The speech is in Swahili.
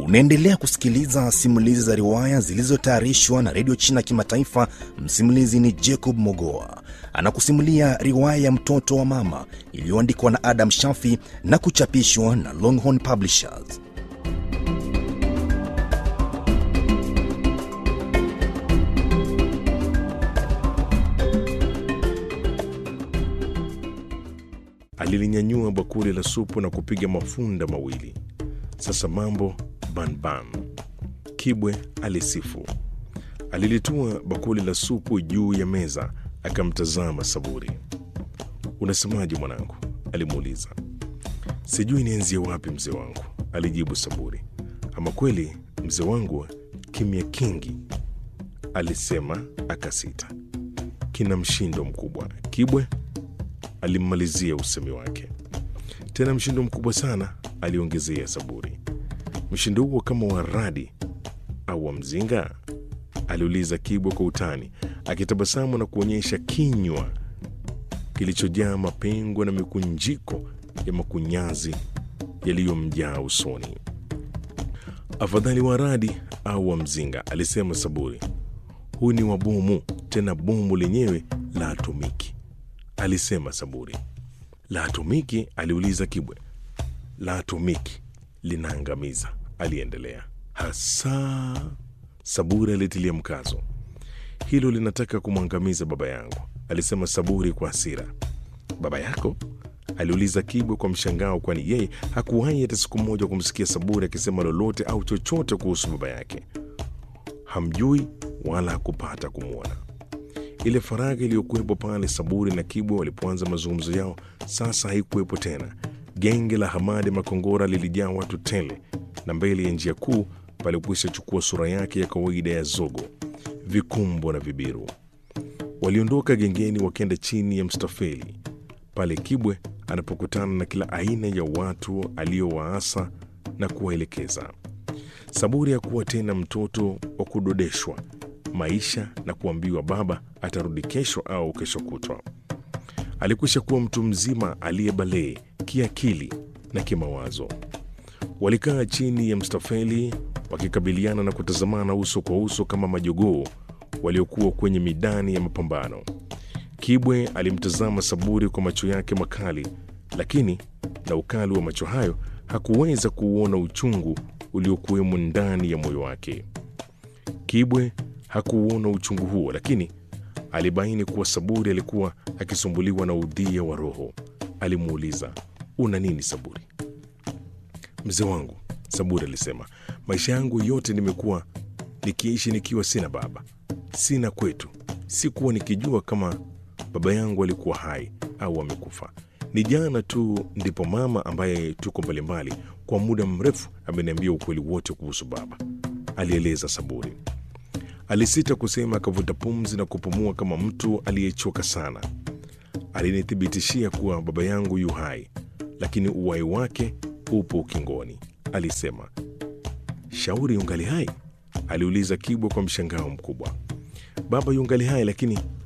Unaendelea kusikiliza simulizi za riwaya zilizotayarishwa na redio China Kimataifa. Msimulizi ni Jacob Mogoa, anakusimulia riwaya ya mtoto wa mama iliyoandikwa na Adam Shafi na kuchapishwa na Longhorn Publishers. Alilinyanyua bakuli la supu na kupiga mafunda mawili. Sasa mambo banban. Kibwe alisifu. Alilitua bakuli la supu juu ya meza, akamtazama Saburi. Unasemaje mwanangu? alimuuliza. Sijui nianzie wapi mzee wangu, alijibu Saburi. Ama kweli mzee wangu, kimya kingi, alisema akasita. Kina mshindo mkubwa. Kibwe alimmalizia usemi wake. Tena mshindo mkubwa sana, aliongezea Saburi. Mshindo huo kama wa radi au wa mzinga? aliuliza Kibwe kwa utani, akitabasamu na kuonyesha kinywa kilichojaa mapengo na mikunjiko ya makunyazi yaliyomjaa usoni. Afadhali wa radi au wa mzinga, alisema Saburi. Huu ni wa bomu, tena bomu lenyewe la atomiki, alisema Saburi. La atomiki? aliuliza Kibwe. La atomiki linaangamiza, aliendelea. Hasa, Saburi alitilia mkazo. Hilo linataka kumwangamiza baba yangu, alisema Saburi kwa hasira. Baba yako? aliuliza Kibwe kwa mshangao, kwani yeye hakuwahi hata siku moja kumsikia Saburi akisema lolote au chochote kuhusu baba yake. Hamjui wala hakupata kumwona. Ile faragha iliyokuwepo pale Saburi na Kibwe walipoanza mazungumzo yao sasa haikuwepo tena. Genge la Hamadi Makongora lilijaa watu tele, na mbele ya njia kuu palikwisha chukua sura yake ya kawaida ya zogo, vikumbo na vibiru. Waliondoka gengeni wakenda chini ya mstafeli pale Kibwe anapokutana na kila aina ya watu aliowaasa na kuwaelekeza. Saburi hakuwa tena mtoto wa kudodeshwa maisha na kuambiwa baba atarudi kesho au kesho kutwa. Alikwisha kuwa mtu mzima aliyebalee kiakili na kimawazo. Walikaa chini ya mstafeli wakikabiliana na kutazamana uso kwa uso kama majogoo waliokuwa kwenye midani ya mapambano. Kibwe alimtazama Saburi kwa macho yake makali, lakini na ukali wa macho hayo hakuweza kuuona uchungu uliokuwemo ndani ya moyo wake. Kibwe hakuuona uchungu huo, lakini alibaini kuwa Saburi alikuwa akisumbuliwa na udhia wa roho. Alimuuliza, una nini Saburi? Mzee wangu, Saburi alisema, maisha yangu yote nimekuwa nikiishi nikiwa sina baba, sina kwetu. Sikuwa nikijua kama baba yangu alikuwa hai au amekufa. Ni jana tu ndipo mama ambaye tuko mbalimbali kwa muda mrefu ameniambia ukweli wote kuhusu baba, alieleza Saburi. Alisita kusema, akavuta pumzi na kupumua kama mtu aliyechoka sana. Alinithibitishia kuwa baba yangu yu hai, lakini uhai wake upo ukingoni, alisema. Shauri yungali hai? aliuliza Kibwa kwa mshangao mkubwa. Baba yungali hai, lakini